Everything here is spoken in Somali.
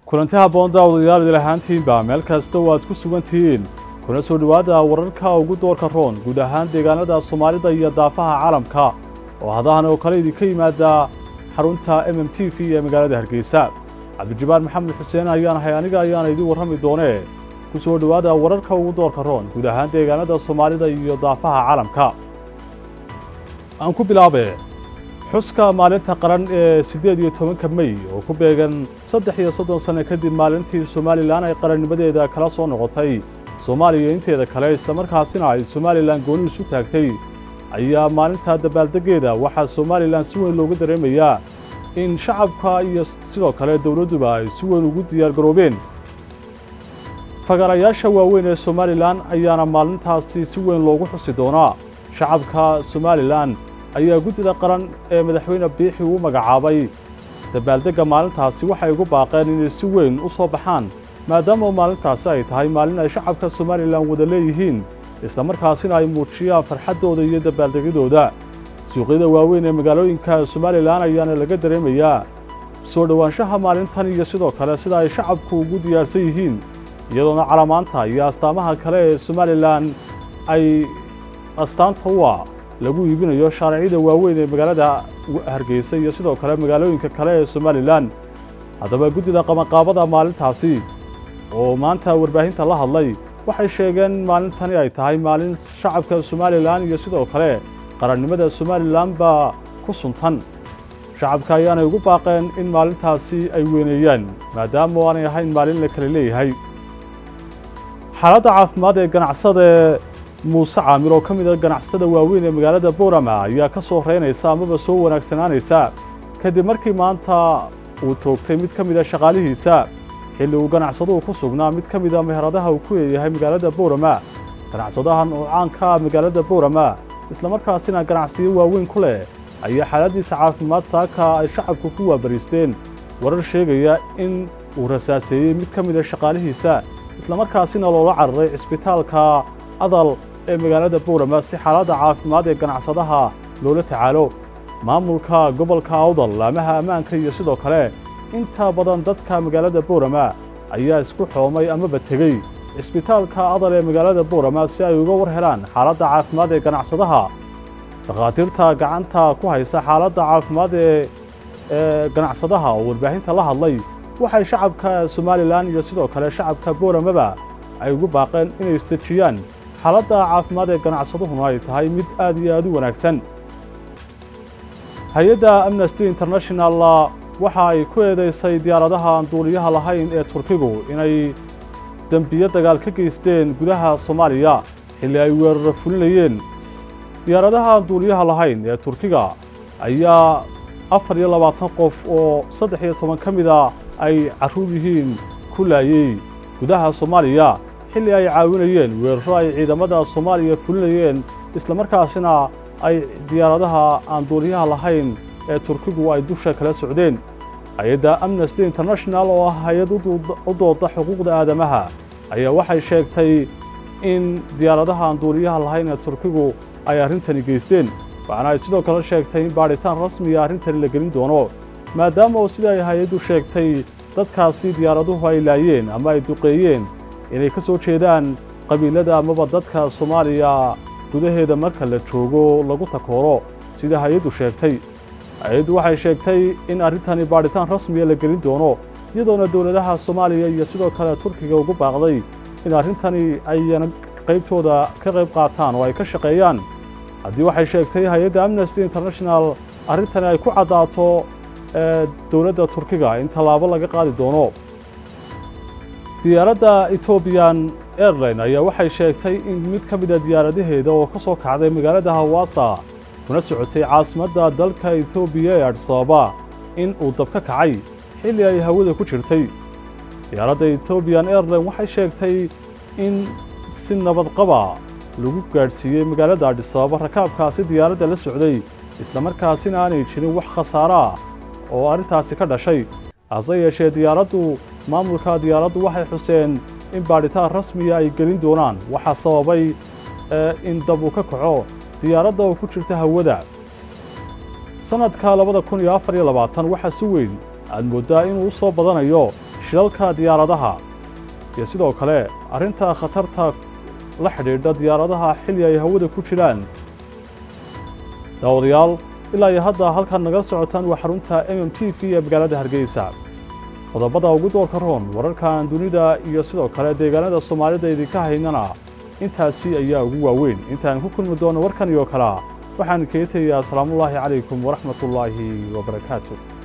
kulanti habboon daawadayaal idil ahaantiinba meel kasta oo aad ku sugan tihiin kuna soo dhowaada wararka ugu doorka roon guud ahaan deegaanada soomaalida iyo daafaha caalamka oo hadahan oo kale idinka yimaada xarunta m m t v ee magaalada hargeysa cabdijabaal maxamed xuseen ayaan ahay aniga ayaana idiin warrami doonee ku soo dhowaada wararka ugu doorka roon guud ahaan deegaanada soomaalida iyo daafaha caalamka aan ku bilaabe xuska maalinta qaran ee siddeed iyo tobanka mey oo ku beegan saddex iyo soddon sanno kadib maalintii somalilan ay qarannimadeeda kala soo noqotay soomaaliya inteeda kale islamarkaasina ay somalilan gooni isu taagtay ayaa maalinta dabaaldeggeeda waxaa somalilan si weyn looga dareemayaa in shacabka iyo sidoo kale dowladduba ay si weyn ugu diyaargaroobeen fagarayaasha waaweyn ee somalilan ayaana maalintaasi si weyn loogu xusi doonaa shacabka somalilan ayaa guddida qaran ee madaxweyne biixi uu magacaabay dabaaldegga maalintaasi waxay ugu baaqeen inay si weyn u soo baxaan maadaama maalintaasi ay tahay maalin ay shacabka somalilan wada leeyihiin islamarkaasina ay muujiyaan farxaddooda iyo dabaaldegyadooda suuqyada waaweyn ee magaalooyinka somalilan ayaana laga dareemayaa soo dhowaanshaha maalintan iyo sidoo kale sida ay shacabku ugu diyaarsan yihiin iyadoona calamaanta iyo astaamaha kale ee somalilan ay astaanta u ah lagu iibinayo shaaricida waaweyn ee magaalada hargeysa iyo sidoo kale magaalooyinka kale ee somalilan haddaba guddida qabanqaabada maalintaasi oo maanta warbaahinta la hadlay waxay sheegeen maalintani ay tahay maalin shacabka somalilan iyo sidoo kale qarannimada somalilan baa ku suntan shacabka ayaanay ugu baaqeen in maalintaasi ay weyneeyaan maadaama aanay ahayn maalin la kale leeyahay xaaladda caafimaad ee ganacsada muuse caamir oo ka mid a ganacsada waaweyn ee magaalada boorama ayaa ka soo reynaysa amaba soo wanaagsanaanaysa kadib markii maanta uu toogtay mid ka mid a shaqaalihiisa xilli uu ganacsaduhu ku sugnaa mid ka mid a meheradaha uu ku leeyahay magaalada boorama ganacsadahan oo caanka ah magaalada boorama islamarkaasina ganacsiyo waaweyn ku leh ayaa xaaladdiisa caafimaad saaka ay shacabku ku waabariisteen warar sheegaya in uu rasaaseeyey mid ka mid a shaqaalihiisa islamarkaasina loola cararay cisbitaalka adal ee magaalada boorama si xaaladda caafimaad ee ganacsadaha loola tacaalo maamulka gobolka awdal laamaha ammaanka iyo sidoo kale inta badan dadka magaalada boorama ayaa isku xoomay amaba tegey cisbitaalka adal ee magaalada boorama si ay uga war helaan xaaladda caafimaad ee ganacsadaha dhakhaatiirta gacanta ku haysa xaaladda caafimaad ee ganacsadaha oo warbaahinta la hadlay waxay shacabka somalilan iyo sidoo kale shacabka booramaba ay ugu baaqeen inay isdejiyaan xaaladda caafimaad ee ganacsaduhuna ay tahay mid aad iyo aad u wanaagsan hay-adda amnesty international waxa ay ku eedaysay diyaaradaha aan duuliyaha lahayn ee turkigu inay dembiyo dagaal ka geysteen gudaha soomaaliya xilli ay weeraro fulinayeen diyaaradaha aan duuliyaha lahayn ee turkiga ayaa afar iyo labaatan qof oo saddex iyo toban ka mida ay carruur yihiin ku laayey gudaha soomaaliya xilli ay caawinayeen weeraro ay ciidamada soomaaliya fulinayeen islamarkaasina ay diyaaradaha aan duuliyaha lahayn ee turkigu ay dusha kala socdeen hay-adda amnesty international oo ah hay-ad u dooda xuquuqda aadamaha ayaa waxay sheegtay in diyaaradaha aan duuliyaha lahayn ee turkigu ay arrintani geysteen waxaana ay sidoo kale sheegtay in baadhitaan rasmiya arrintani la gelin doono maadaama oo sida ay hay-addu sheegtay dadkaasi diyaaraduhu ay laayeen ama ay duqeeyeen inay ka soo jeedaan qabiilada amaba dadka soomaaliya gudaheeda marka la joogo lagu takooro sida hay-addu sheegtay hay-addu waxay sheegtay in arrintani baadhitaan rasmiya la gelin doono iyadoona dowladaha soomaaliya iyo sidoo kale turkiga ugu baaqday in arrintani ayna qaybtooda ka qayb qaataan oo ay ka shaqeeyaan haddii waxay sheegtay hay-adda amnesty international arrintani ay ku caddaato dowladda turkiga in tallaabo laga qaadi doono diyaaradda ethoobiyan airline ayaa waxay sheegtay in mid ka mid a diyaaradaheeda oo ka soo kacday magaalada hawaasa kuna socotay caasimadda dalka etoobiya ee adisababa in uu dab ka kacay xilli ay hawada ku jirtay diyaaradda ethoobiyan airline waxay sheegtay in si nabadqaba lagu gaadhsiiyey magaalada adisababa rakaabkaasi diyaaradda la socday islamarkaasina aanay jirin wax khasaaro ah oo arrintaasi ka dhashay hase yeeshee diyaaraddu maamulka diyaaraddu waxay xuseen in baadhitaan rasmiya ay gelin doonaan waxaa sababay in dab uu ka kaco diyaaradda oo ku jirta hawada sannadka labada kun iyo afar iyo labaatan waxaa si weyn aad mooddaa inuu u soo badanayo shilalka diyaaradaha iyo sidoo kale arrinta khatarta la xidhiidha diyaaradaha xilli ay hawada ku jiraan daawadayaal ilaa iyo hadda halkaad naga socotaan waa xarunta m m t v ee magaalada hargeysa qodobada ugu doorka roon wararkan dunida iyo sidoo kale deegaanada soomaalida idinka haynana intaasi ayaa ugu waaweyn intaan ku kulmi doono warkan iyo kalea waxaan kaga tegayaa asalaamullaahi calaykum waraxmatullaahi wabarakaatu